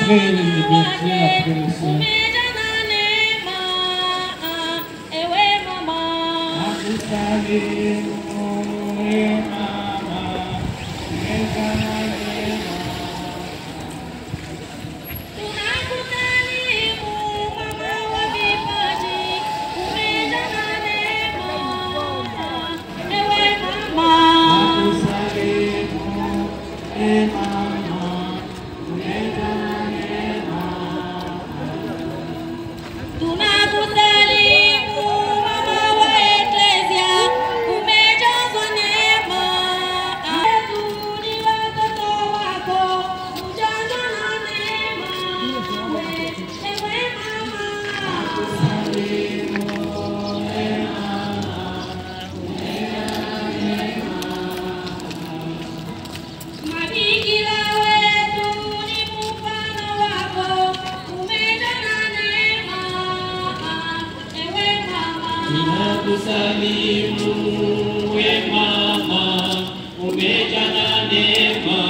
heri Bikira Teresa. Umejana neema, ewe mama. Nakusalimu ewe mama, umejana neema. Tunakutalimu mama wa vipaji, umejana neema, ewe mama. Nakusalimu ewe mama, umejana neema. Tunakutalimu mama wa Eklesia, umejazwa neema. Yesu ni watoto wako, ujazwa na neema. Ewe mama. Mabikira wetu ni mfano wako, umejana neema. Ewe mama. Tunakusalimu we mama, umejana neema.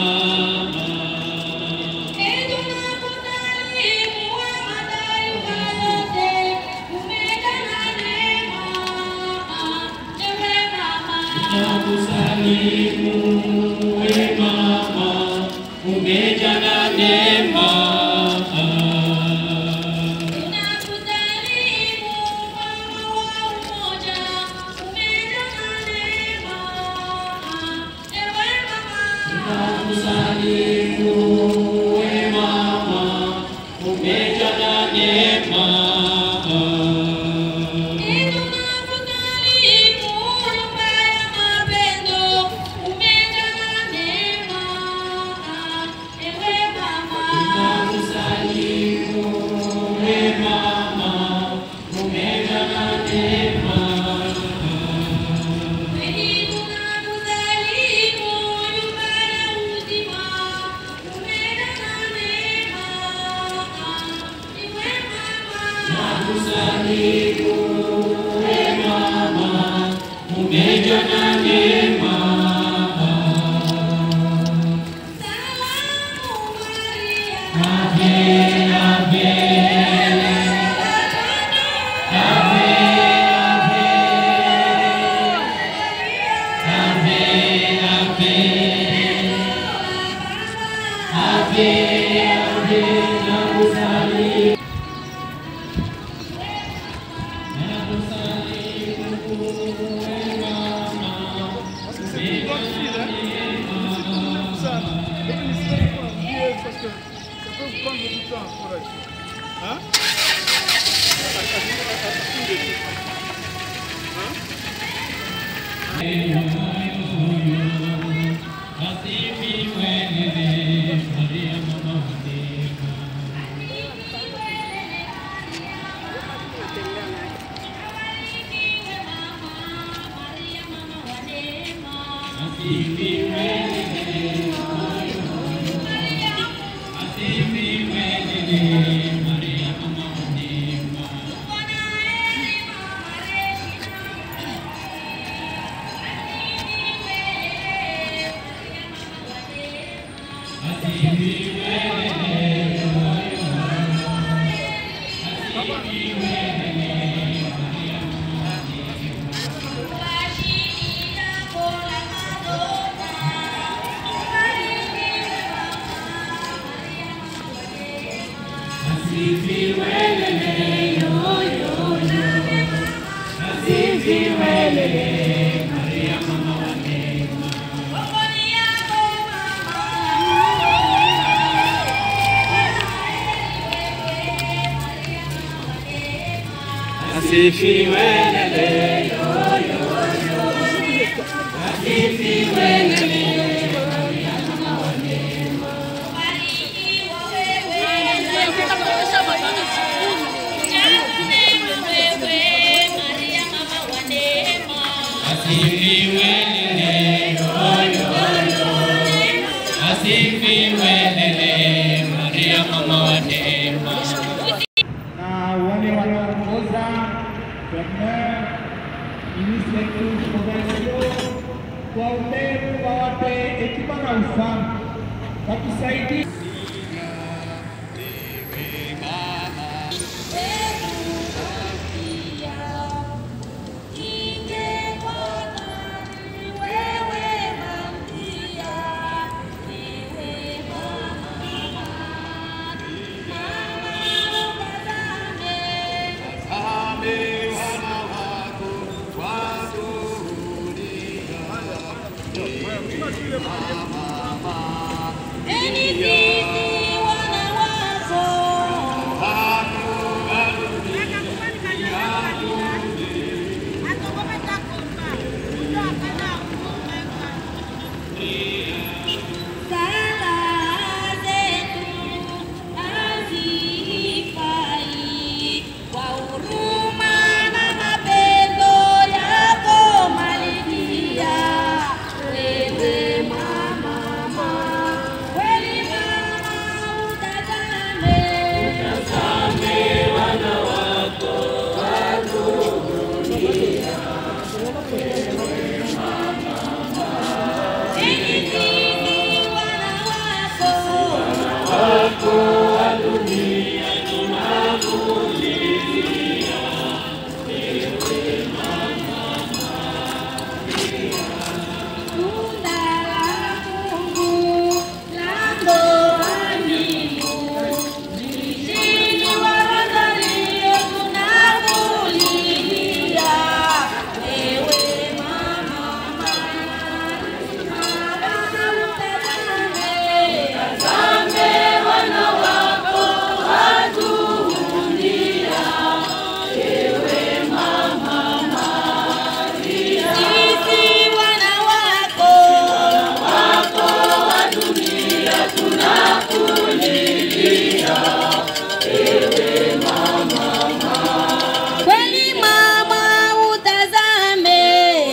Tunakutalimu wa mataifa yote, umejana neema. Ewe mama. Tunakusalimu we mama, umejana neema. Tunakutalimu mama wa umoja, umejana neema. Ewe mama. Tunakusalimu we mama, umejana neema. Tunakutalimu nyumba ya mapendo, umejana neema. Ewe mama. Tunakusalimu we mama, umejana neema. Tunakutalimu nyumba ya uzima, umejana neema. Ewe mama. Tunakusalimu we mama, umejana neema. Salamu Maria. Ave, ave, ave, ave, ave, ave, ave, nakusalimu. Parce que ça peut vous prendre beaucoup de temps pour être. Hein Asifiwe lele. Asifiwe lele. Asifiwe lele. Maria mama wa neema. na wale wanaongoza premier ministre wetu provinciaux waombee wawape hekima na ufahamu watusaidie Enyi sisi wana wako, sala zetu hazifai kwa huruma na mapendo yako malikia wewe mama kweli mama utazame Enyi sisi wana wako Tunda la Mungu, lango la mbingu, mshindi wa Rosario tunakulilia. Ewe mama, mama utazame, tazame wana wako watulia. Ewe mama, sisi wana wako kweli mama utazame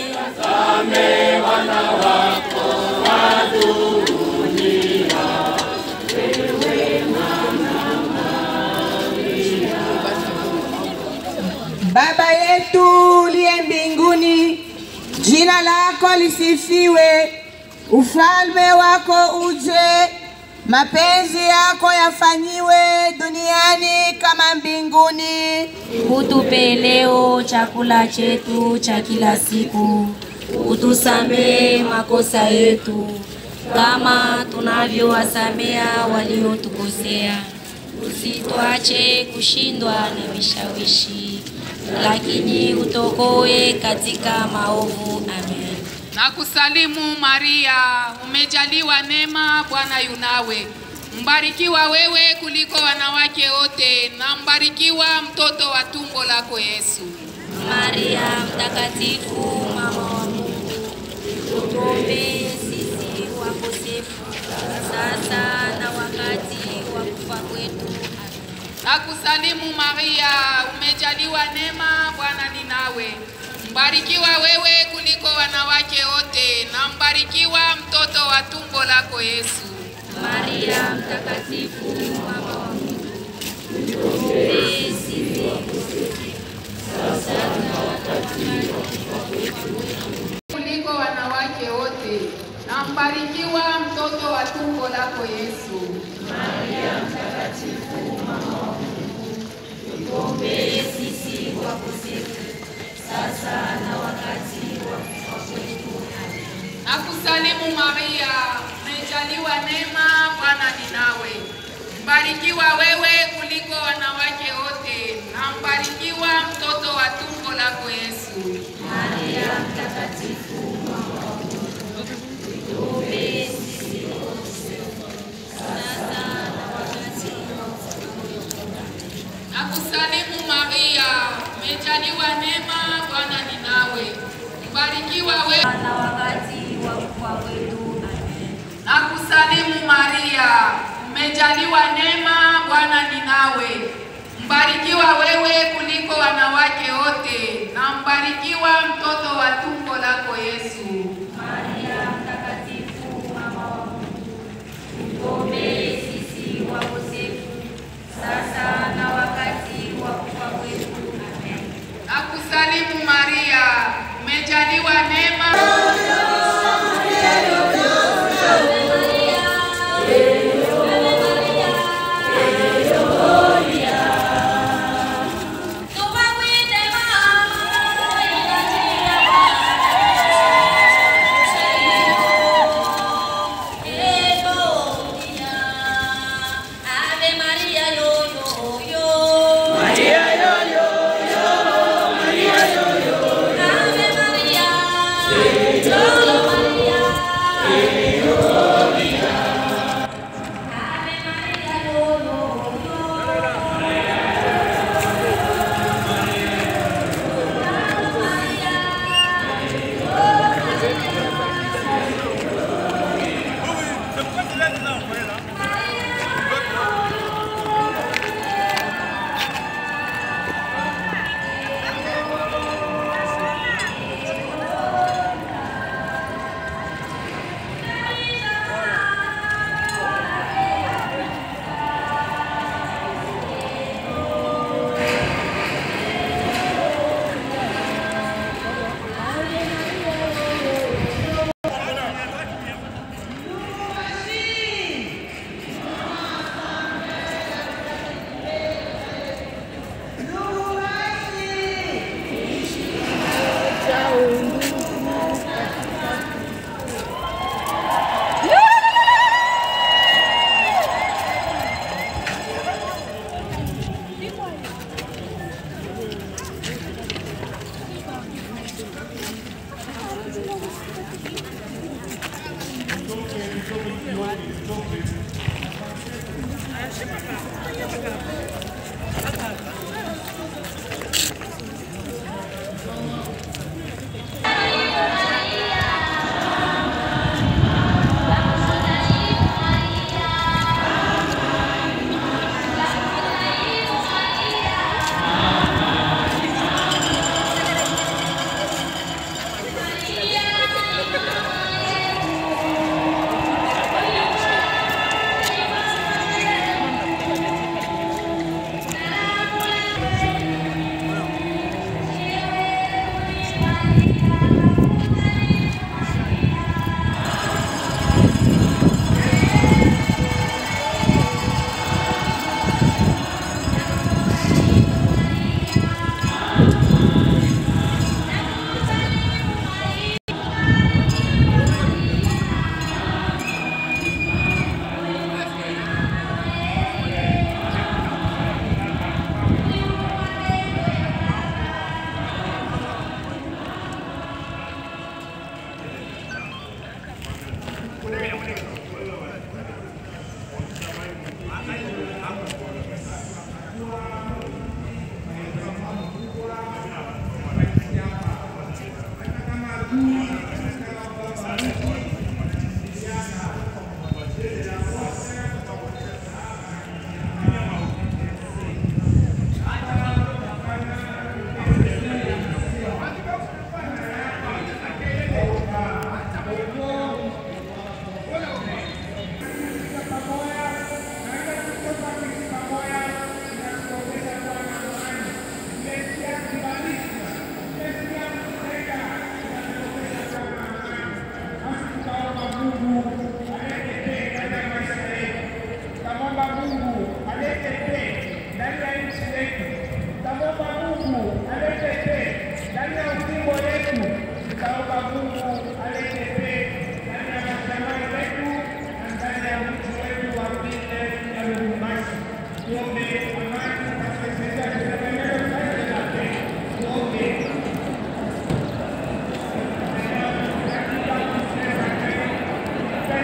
Baba yetu uliye mbinguni, jina lako lisifiwe, ufalme wako uje, mapenzi yako yafanyiwe duniani kama mbinguni. Utupe leo chakula chetu cha kila siku, utusamehe makosa yetu kama tunavyowasamea waliotukosea, usituache kushindwa na vishawishi, lakini utokoe katika maovu. Amen. Na kusalimu Maria, umejaliwa neema, Bwana yunawe. Mbarikiwa wewe kuliko wanawake wote, na mbarikiwa mtoto wa tumbo lako Yesu. Maria mtakatifu, mama wa Mungu, utuombee sisi wakosefu, sasa na wakati wa kufa kwetu. Amen. Na kusalimu Maria, umejaliwa neema, Bwana ni nawe. Mbarikiwa wewe kuliko wanawake wote, na mbarikiwa mtoto wa tumbo lako Yesu. Maria mtakatifu, mama wa Mungu, utuombee sisi kuliko wanawake wote, na mbarikiwa mtoto wa tumbo lako Yesu. utuombee sisi wakosefu, sasa na wakati wa kufa kwetu. Amen. Na kusalimu Maria, umejaliwa neema, Bwana ni nawe. Mbarikiwa wewe kuliko wanawake wote, na mbarikiwa mtoto wa tumbo lako Yesu. Maria mtakatifu, mama wa Mungu, utuombee sisi wakosefu, sasa na wakati wa kufa kwetu. Amen. Na kusalimu Maria, umejaliwa neema, Bwana ni nawe. Mbarikiwa wewe Na wakati wa kufa kwetu. Amen. na kusalimu Maria, umejaliwa neema, Bwana ni nawe. Mbarikiwa wewe kuliko wanawake wote, na mbarikiwa mtoto wa tumbo lako Yesu. Maria mtakatifu, mama wa Mungu, utuombee sisi wakosefu, sasa na wakati wa kufa kwetu. Amen. Na kusalimu Maria, umejaliwa neema Tumakwite mama, ila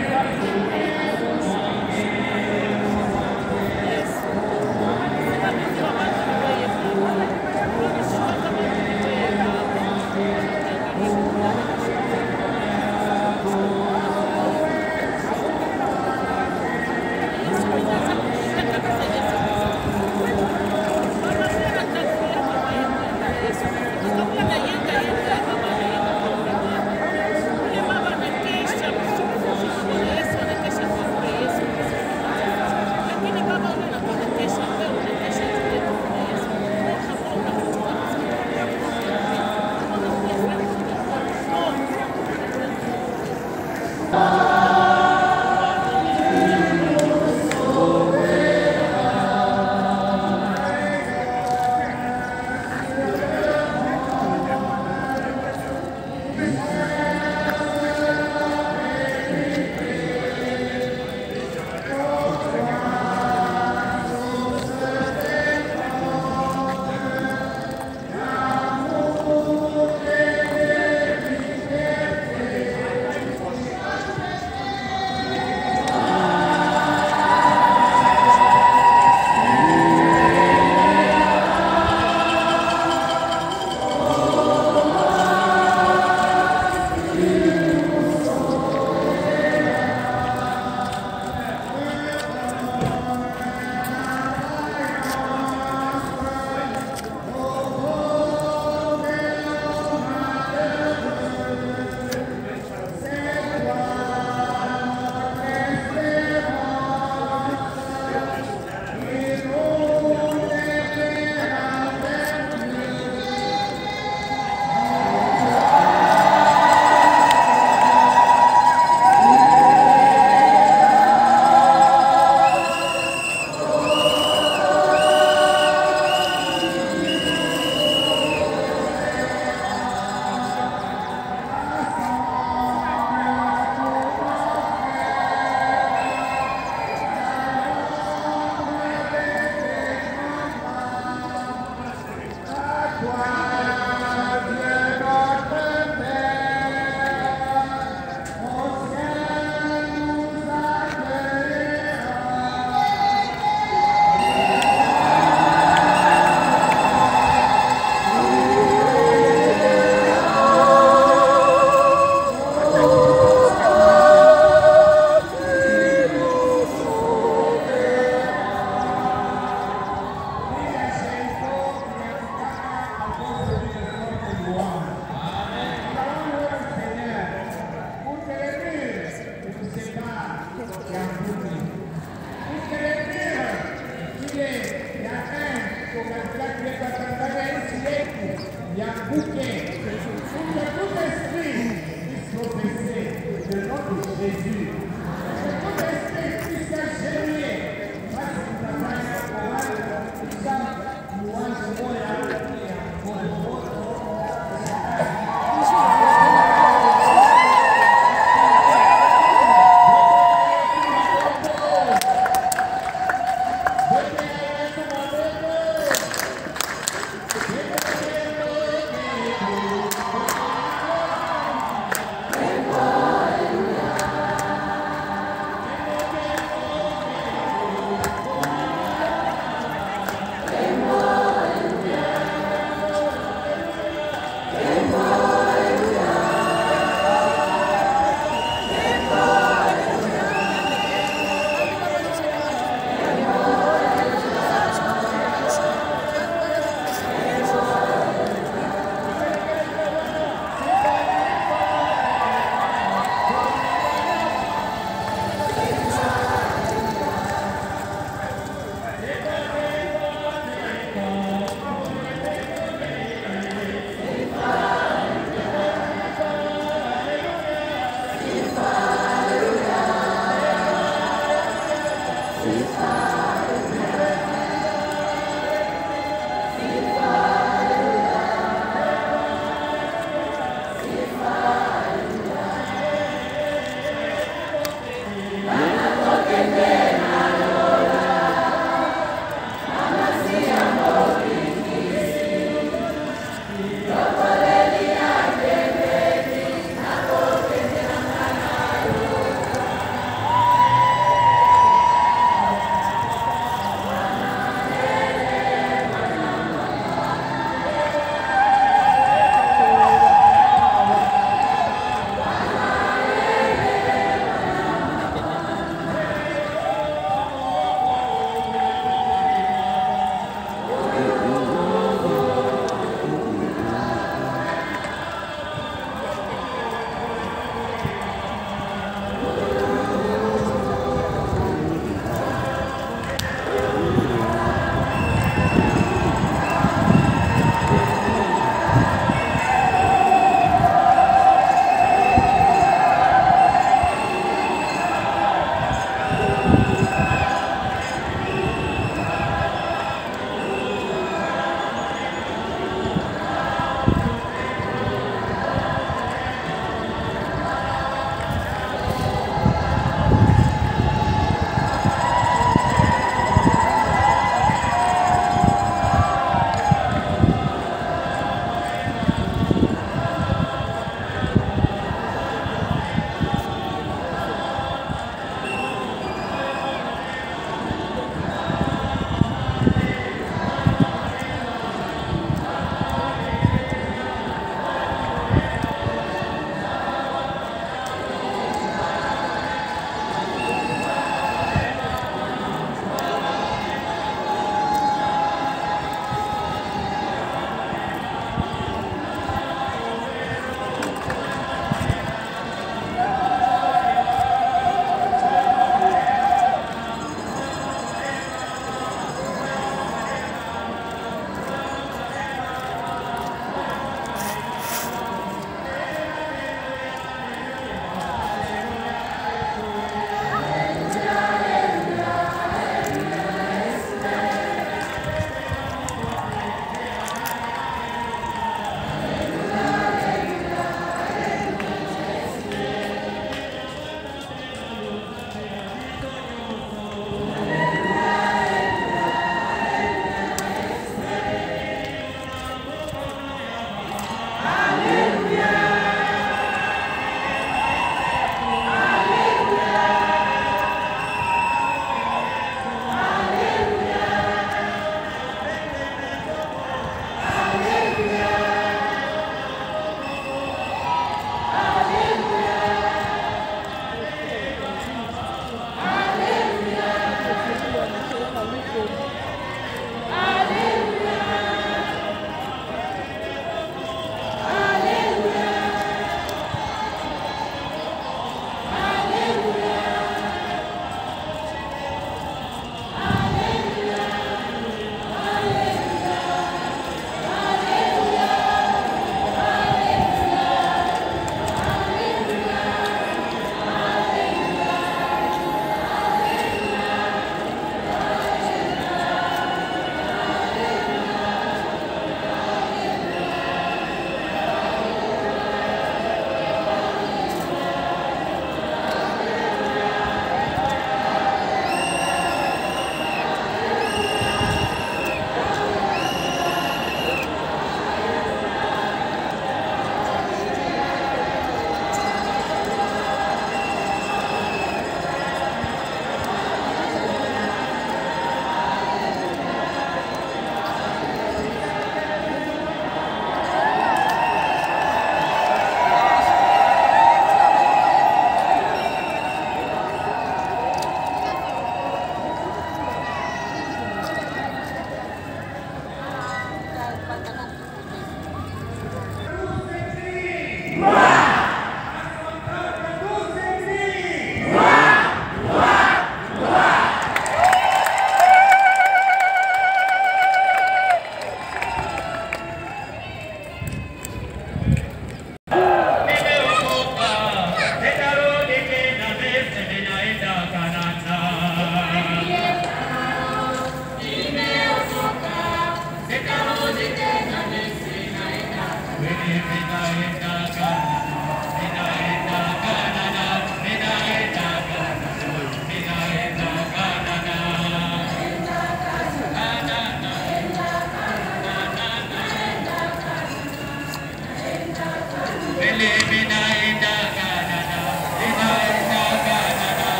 Amen.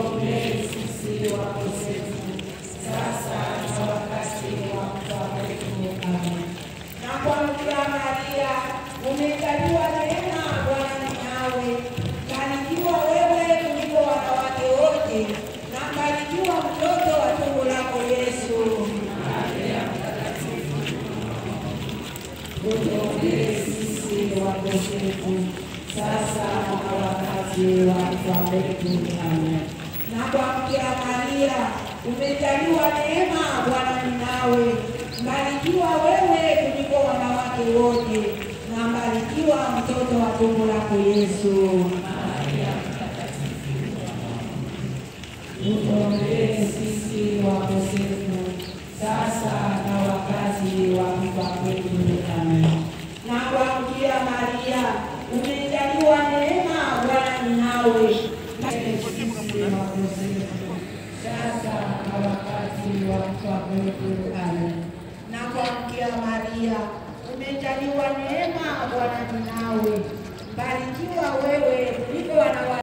Na kwa Mkia Maria umejaliwa neema, Bwana ni nawe, barikiwa wewe kuliko wanawake wote, na barikiwa mtoto wa tumbo lako Yesu. Utuombee sisi wakosefu, sasa na wakati wa kufa kwetu. Amen. Na kwa Mkia Maria umejaliwa neema, Bwana ni nawe, mbarikiwa wewe kuliko wanawake wote, na mbarikiwa mtoto wa tumbo lako Yesu. Utuombee sisi wakosefu, sasa na wakati wa kufa kwetu. Amen. Na kwa Mkia Maria umejaliwa neema, Bwana ni nawe, sisi wakosefu, sasa na wakati wa kufa kwetu. Amen. Na kwa Mkia Maria umejaliwa neema, Bwana ni nawe, mbarikiwa wewe kuliko wanawake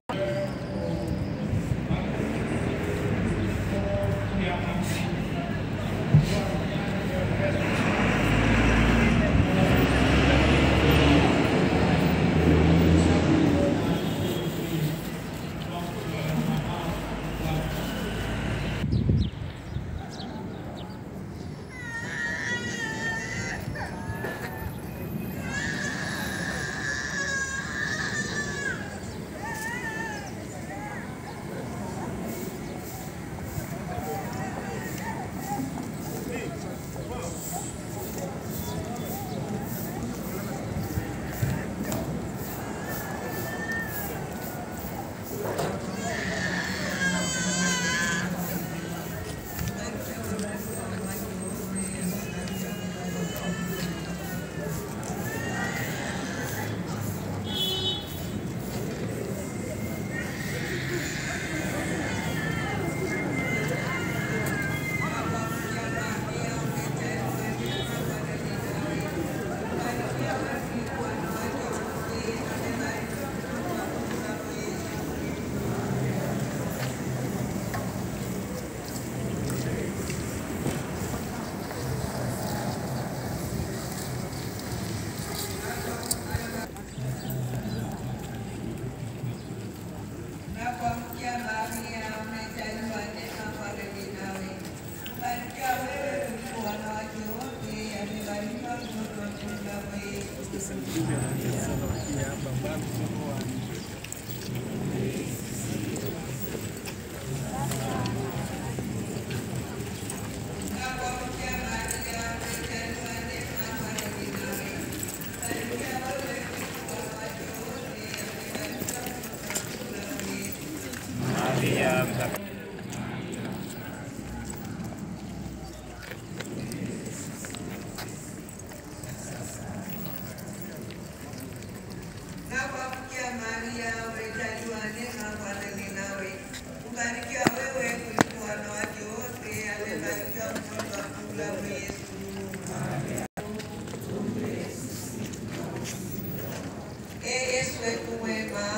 Na kwa Mkia Maria umejaliwa neema, Bwana ni nawe, mbarikiwa wewe kuliko wanawake wote, amebarikiwa mtoto wa tumbo lako Yesu. Ee Yesu wetu mwema,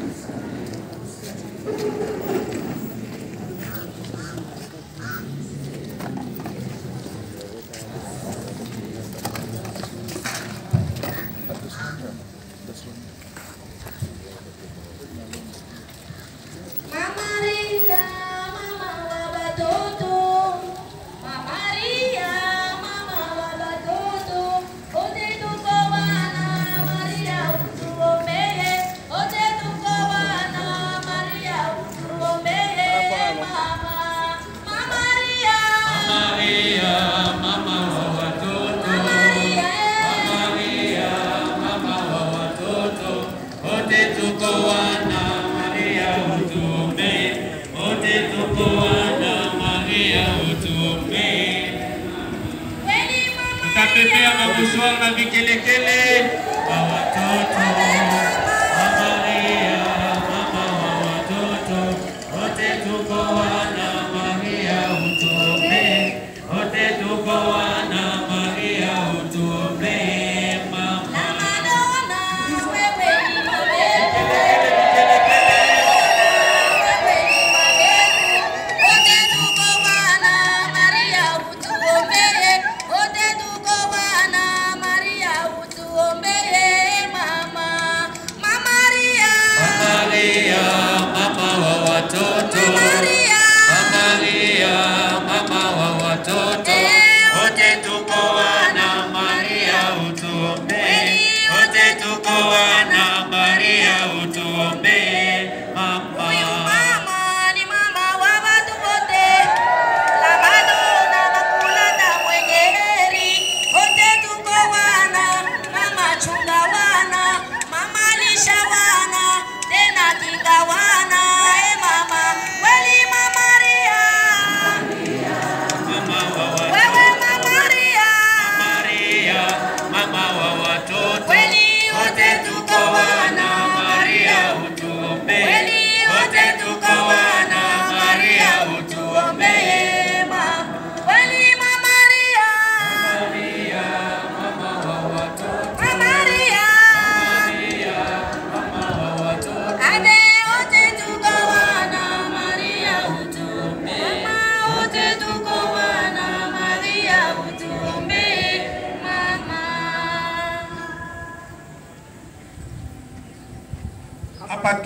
Mama Maria, mama wa watoto. Mama Maria, mama wa watoto. Wote tuko wana Maria, utuombee. Wote tuko wana Maria, utuombee. Mama, Mama Maria, Maria, mama wa watoto. Mama Maria, Maria, mama wa watoto. Wote tuko wana Maria, utuombee. Wote tuko wana Maria, utuombee. kweli Mama Tutapepea mabuswara na vikelekele kwa watoto. Mama Maria, mama wa watoto. Wote tuko wana Maria, utuombee. Wote tuko wana Maria, utuombee. Mama na Madonna, wewe ni mabeba. Wewe ni mabeba.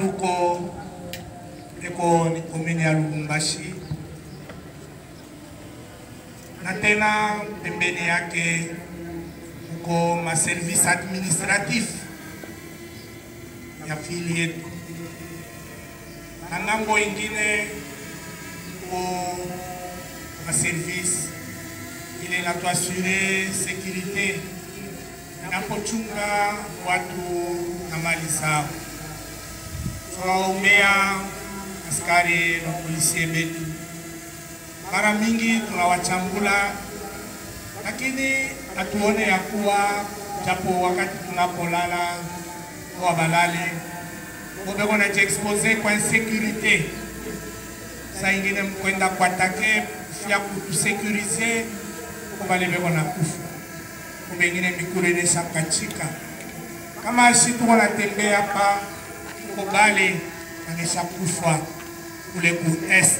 tuko eko ni komini ya Lubumbashi na tena pembeni yake kuko maservice administratif ya fili yetu, na ngambo ingine kuko maservice ile inatuasure sekurite inapochunga watu na mali zao. Tunawaombea askari na polisie wetu, mara mingi tunawachambula, lakini hatuone ya kuwa japo wakati tunapolala kwa balale bobeko na jiexpose kwa insécurité, saa ingine mkwenda kuatake fia kutusekurize kubale beko na kufa kumbe ingine mikulu inesha kachika kama si tuko natembea hapa tuko bale anesha kufa kule ku est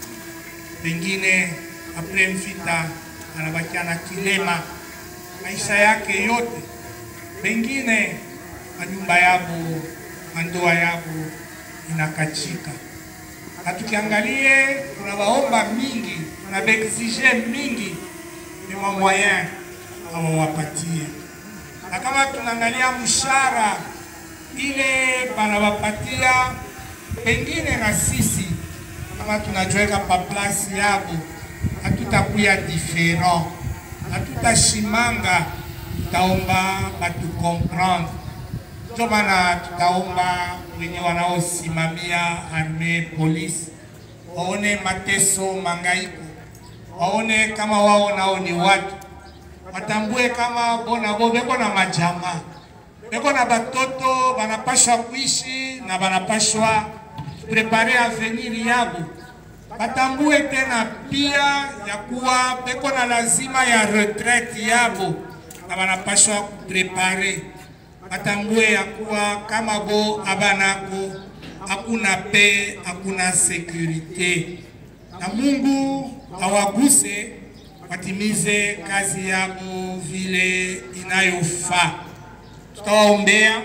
pengine apre mvita anabakia na kilema maisha yake yote, pengine manyumba yabo mandoa yabo inakachika. Na tukiangalie tunawaomba mingi, tunabaexige mingi ni mamoyen awawapatie, na kama tunaangalia mshara ile banawapatia, pengine na sisi kama tunajiweka pa plasi yabo hatutakuya diferent, hatutashimanga, tutaomba batu comprendre. Ndio maana tutaomba wenye wanaosimamia arme polisi waone mateso, mangaiko, waone kama wao nao ni watu, watambue kama bona bo beko na majamaa, beko na batoto banapashwa kuishi na banapashwa prepare avenir yabo batambue tena pia ya kuwa beko na lazima ya retraite yabo na banapashwa kuprepare. Batambue ya kuwa kama bo abanako hakuna pe, hakuna sekurite, na Mungu awaguse watimize kazi yabo vile inayofaa. Tutawaombea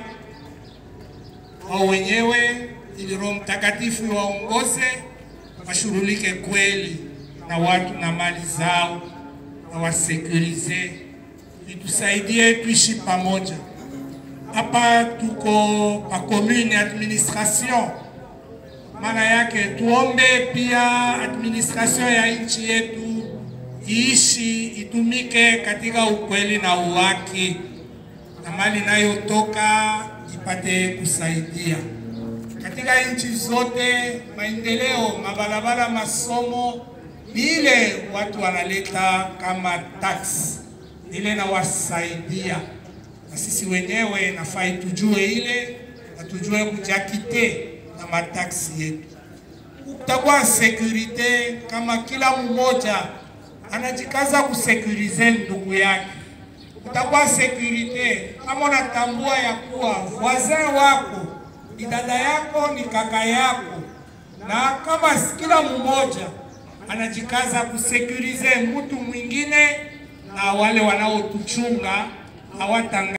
wao wenyewe ili Roho Mtakatifu iwaongoze washughulike kweli na watu na mali zao na wasekurize, itusaidie tuishi pamoja. Hapa tuko pa commune administration, maana yake tuombe pia administration ya nchi yetu iishi itumike katika ukweli na uwaki, na mali inayotoka ipate kusaidia katika nchi zote maendeleo, mabarabara, masomo ni ile watu wanaleta kama tax ile nawasaidia, na sisi wenyewe nafai tujue ile na tujue kujakite na mataksi yetu. Kutakuwa sekurite kama kila mmoja anajikaza kusekurize ndugu yake. Kutakuwa sekurite kama unatambua ya kuwa wazee wako ni dada yako, ni kaka yako, na kama kila mmoja anajikaza kusekurize mtu mwingine, na wale wanaotuchunga hawatanga